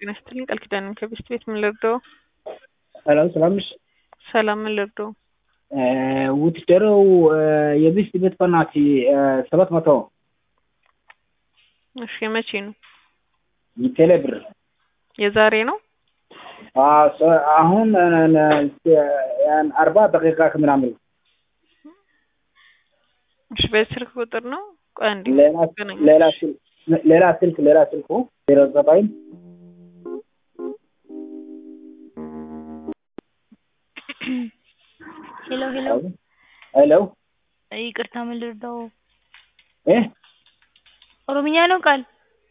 ጤና ይስጥልኝ ቃል ኪዳን ነኝ ከቤስት ቤት ምን ልርዳው? ሰላም ሰላም ነሽ? ሰላም ምን ልርዳው? ውትደረው የቤስት ቤት በናት ሰባት መቶ እሺ የመቼ ነው? ቴሌ ብር የዛሬ ነው? አሁን አርባ ደቂቃ ከምናምን እሺ በዚህ ስልክ ቁጥር ነው? ቆይ አንዴ ሌላ ስልክ ሌላ ስልክ ሌላ ስልኩ ዜሮ ዘጠኝ ሄሎ ሄሎ ሄሎ ይቅርታ ምን ልርዳው? እ ኦሮምኛ ነው ቃል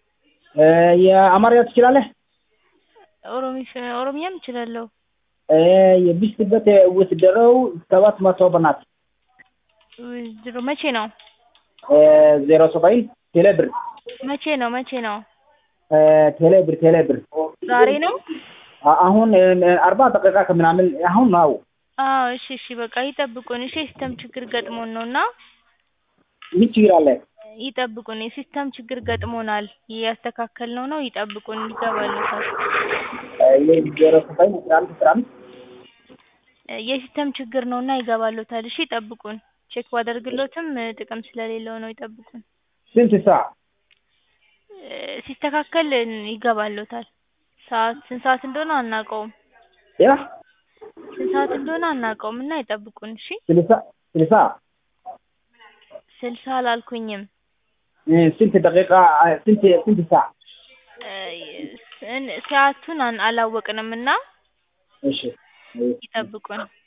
የአማርኛ ትችላለህ? ኦሮሚስ ኦሮምኛም እችላለሁ። የቢስት ቤት ውትደረው ሰባት መቶ በናት ድሮ መቼ ነው? ዜሮ ዘጠኝ ቴሌ ብር መቼ ነው? መቼ ነው? ቴሌ ብር ቴሌ ብር ዛሬ ነው? አሁን አርባ ደቂቃ ከምናምን አሁን ነው። አዎ እሺ እሺ በቃ ይጠብቁን። እሺ የሲስተም ችግር ገጥሞን ነው እና ምን ችግር አለ? ይጠብቁን። የሲስተም ችግር ገጥሞናል እያስተካከልነው ነው። ይጠብቁን ይገባልዎታል። ዜሮ ዘጠኝ አስራ አንድ አስራ አምስት የሲስተም ችግር ነው እና ይገባልዎታል። እሺ ይጠብቁን። ቼክ ባደርግሎትም ጥቅም ስለሌለው ነው። ይጠብቁን። ስንት ሰዓት? ሲስተካከል ይገባልዎታል። ሰዓት ስንት ሰዓት እንደሆነ አናውቀውም። ያ ስንት ሰዓት እንደሆነ አናውቀውም እና ይጠብቁን። እሺ ስልሳ ስልሳ ስልሳ አላልኩኝም። ስንት ደቂቃ ስንት ስንት ሰዓት? ሰዓቱን አላወቅንም እና እሺ ይጠብቁን።